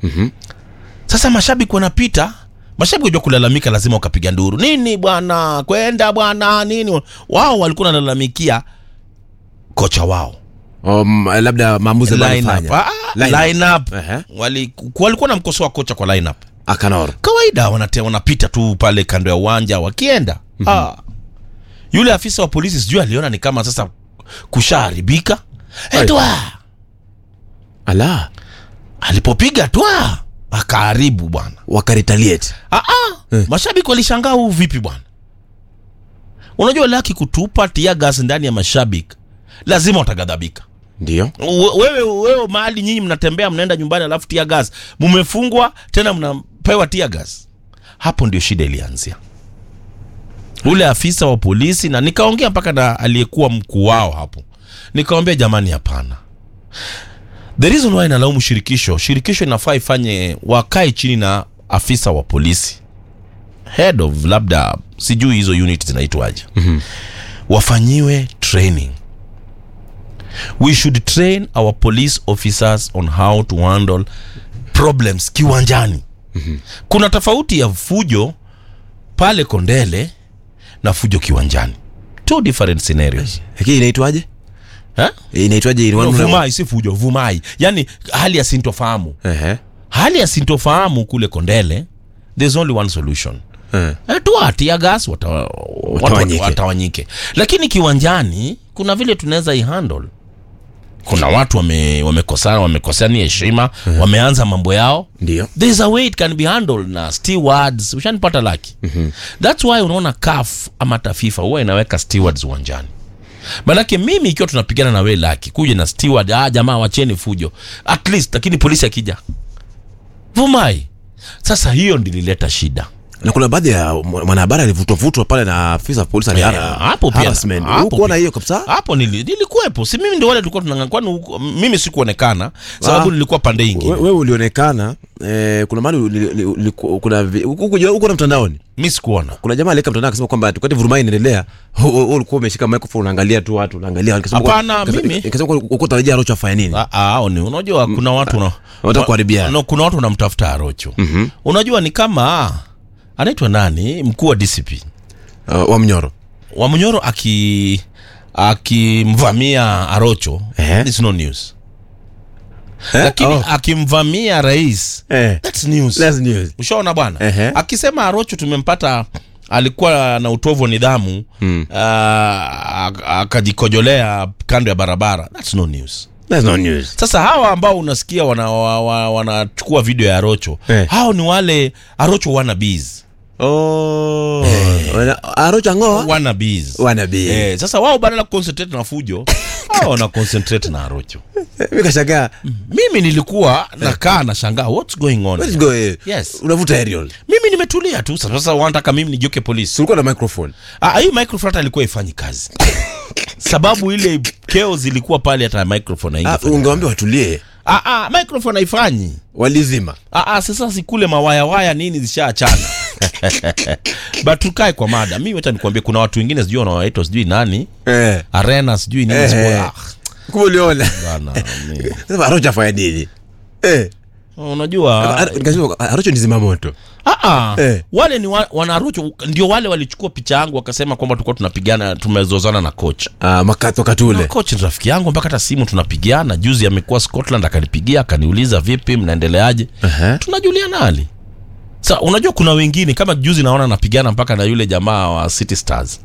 Sasa mashabiki wanapita, mashabiki wajua kulalamika, lazima wakapiga nduru nini bwana, kwenda bwana nini. Wao walikuwa wanalalamikia kocha wao Um, labda maamuzi ambayo Line up. alifanya. Ah, Line line up. Ehe. Wali- walikuwa namkosoa kocha kwa line up Akanor. kawaida wanate, wanapita tu pale kando ya uwanja wakienda. ah. Yule afisa wa polisi sijui aliona ni kama sasa kushaharibika. Etwa Ala, alipopiga twa akaharibu bwana. wakaretaliate. Ah, ah. Mashabiki walishangaa huu vipi bwana? Unajua laki kutupa tia gas ndani ya mashabiki lazima watagadhabika. Ndio. We- wewe wewe mahali nyinyi mnatembea mnaenda nyumbani alafu tia gas mumefungwa tena mnapewa tia gas hapo ndio shida ilianzia ule afisa wa polisi na nikaongea mpaka na aliyekuwa mkuu wao hapo nikawambia jamani hapana the reason why nalaumu shirikisho shirikisho inafaa ifanye wakae chini na afisa wa polisi head of labda sijui hizo unit zinaitwaje mm-hmm. wafanyiwe training we should train our police officers on how to handle problems kiwanjani mm-hmm. kuna tofauti ya fujo pale kondele na fujo kiwanjani two different scenarios Lakini inaitwaje? Eh? Inaitwaje? No, Ina- vumai si fujo vumai yani hali ya sintofahamu Ehe. hali ya sintofahamu kule kondele there's only one solution Eh. Eh, tuatia gas wata, Watawanyike. watu watawanyike lakini kiwanjani kuna vile tunaweza ihandle kuna watu wame- wamekosana wamekosani heshima wameanza mambo yao Ndio. there's a way it can be handled na stewards ushanipata laki mm-hmm. thats why unaona CAF ama hata FIFA huwa inaweka stewards uwanjani manake mimi ikiwa tunapigana na we laki kuja na steward ah, jamaa wacheni fujo at least lakini polisi akija vumai sasa hiyo ndilileta shida Na kuna baadhi ya mwanahabari alivutwa vutwa pale na afisa wa polisi Yeah, alihara- hapo pia- harassment. hapo Hukuona pia. hiyo kabisa? hapo nili, nilikuwepo si mimi ndio wale tulikuwa tunang'ang'ana kwani huko- mimi sikuonekana sababu Ah. nilikuwa pande ingine We- wewe ulionekana eh, kuna mahali uli- uli- uli- kuna vi- huku huko na mtandaoni mi sikuona kuna jamaa aliweka mtandao akasema kwamba wakati vurumai inaendelea hu- hu- hu- ulikuwa umeshika microphone unaangalia tu watu unaangalia Nikasema kwa- Hapana, nikasema- mimi- nikasema kwa- uko tarajia Rocho afanye nini Ah, ah, hao ni unajua kuna watu na, wanataka kuharibiana. no, kuna watu wanamtafuta Arocho mm-hmm. unajua ni kama anaitwa nani mkuu wa DCP uh, wa mnyoro Wamnyoro aki akimvamia Arocho Eh. it's no news Eh? lakini Oh. akimvamia rais Eh. that's news That's news. ushaona bwana Ehe. akisema Arocho tumempata alikuwa na utovu wa nidhamu mm. akajikojolea kando ya barabara that's no news That's no news. sasa hawa ambao unasikia wanachukua wana, wa- wanachukua video ya Arocho Eh. hao ni wale Arocho wannabes Oh. Wana- Arocho ngoa wannabes wanabii eh, sasa wao badala ya kuconcentrate na fujo hao wana concentrate na Arocho mimi kashangaa mimi nilikuwa nakaa na shangaa what's going on let's here? go eh. Yes. unavuta aerial mimi nimetulia tu sasa sasa wanataka mimi nigeuke polisi ulikuwa na microphone Ah, hii microphone hata ilikuwa ifanyi kazi sababu ile keo zilikuwa pale hata microphone ah, haingefanya ungewambia watulie ah, ah, microphone haifanyi walizima ah, ah, sasa sikule mawayawaya nini zishaachana but tukae kwa mada mi wacha nikuambia kuna watu wengine sijui wanawaitwa sijui nani eh. arena sijui nini Eh, sijui- eh. ah, kumbe uliona bana, mi- sasa Arocho afanya nini eh. unajua Ar- nikasema, Arocho ni zimamoto ah, ah, Eh. wale ni wa, wanarucho ndio wale walichukua picha yangu wakasema kwamba tulikuwa tunapigana tumezozana na coach ah, makato katule Na coach ni rafiki yangu mpaka hata simu tunapigiana juzi amekuwa scotland akanipigia akaniuliza vipi mnaendeleaje Aha. tunajuliana hali sa unajua kuna wengine kama juzi naona napigana mpaka na yule jamaa wa city stars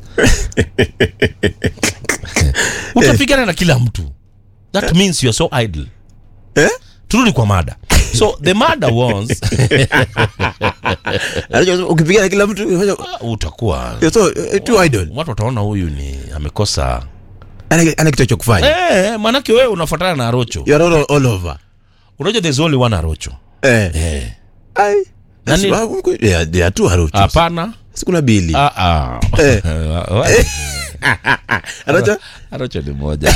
utapigana na kila mtu that means you are so idle eh? turudi kwa mada so the mada was Arocho anasema, ukipigana kila mtu unafanya- utakuwa you're so eh, too idle watu wataona huyu ni amekosa ana ana kitu cha kufanya eh, manake wewe unafuatana na arocho you're all, all over unajua there's only one arocho eh eh. ai Nani- That's why- they are- they are two Arochos. hapana Si kuna bili Ah, ah. Eh. Wa- Arocho Arocho ni moja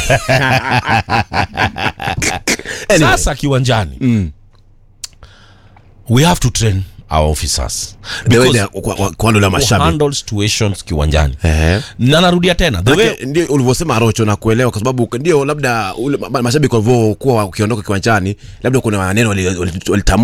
Anyway. sasa kiwanjani we have to train our officers the way Because they are- kwa- kwa- kwa wale wa to mashabiki handle situations kiwanjani Ehe. na narudia tena the way Manake, ndio ulivyosema Arocho na kuelewa kwa sababu ndio labda ule ma- mashabiki walivyokuwa wakiondoka kiwanjani labda kuna maneno walitamka wali, wali